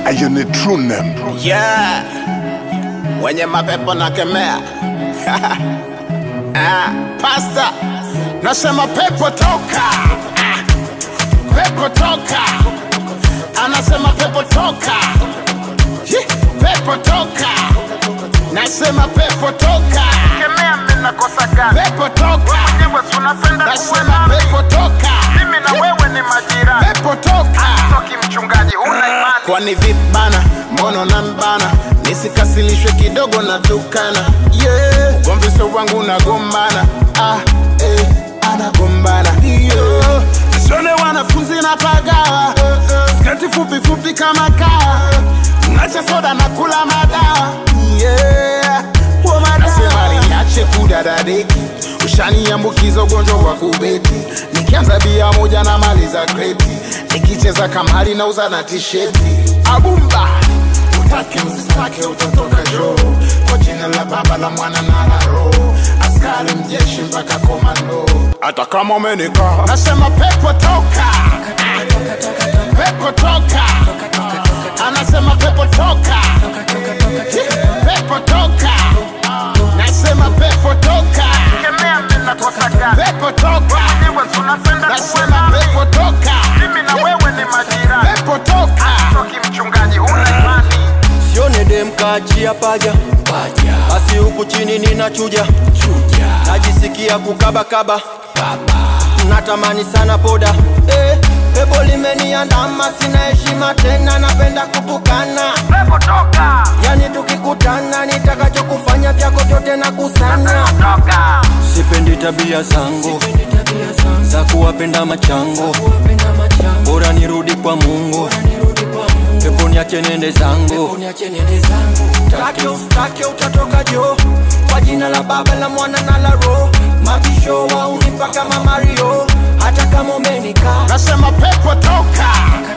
Ayo ni true name. Yeah, wenye mapepo na kemea ah, pasta nasema pepo toka, ah, pepo toka, anasema pepo toka, Hi, pepo toka, nasema pepo toka, Kemea mimi nakosa gani? pepo toka, Wewe si unapenda kuwe nasema nami. pepo toka, Mimi na wewe ni majirani. pepo toka. Toki mchungaji, huna imani. kwani vibana mbono na mbana nisikasilishwe kidogo na tukana yeah. ugomvi sio wangu nagombana ah, eh, anagombana yeah. Sione wanafunzi na pagawa skati fupi fupi kama kawa nacha soda na kula madawa yeah. Huo madawa. Nasema niache kudadadeki ushaniambukiza ugonjwa wa kubeti nikianza bia moja na mali za kreti nikicheza kamari na uza na tisheti abumba utake usitake utatoka joo kwa jina la baba la mwana na la roho askari mjeshi mpaka komando hata kama umenikaa nasema pepo toka pepo toka anasema pepo toka pepo toka nasema pepo toka Kemea mimi nakosa gani? pepo toka Wewe si unapenda kuwe nasema nami. pepo toka Mimi na wewe ni majirani. pepo toka Toki mchungaji, huna imani. sione dem kaachia paja basi huku chini ninachuja najisikia kukabakaba natamani sana poda eh, pepo limeniandama sina heshima tena napenda kutukana Pepo toka. yani tukikutana nitakachokufanya vyako vyote na kusanya Toka. sipendi tabia zangu za kuwapenda machango bora nirudi kwa mungu pepo niache nende zangu Take ustake utatoka jo kwa jina la baba la mwana na la roho mabisho waunipa kama mario hata kama umenikaa nasema pepo toka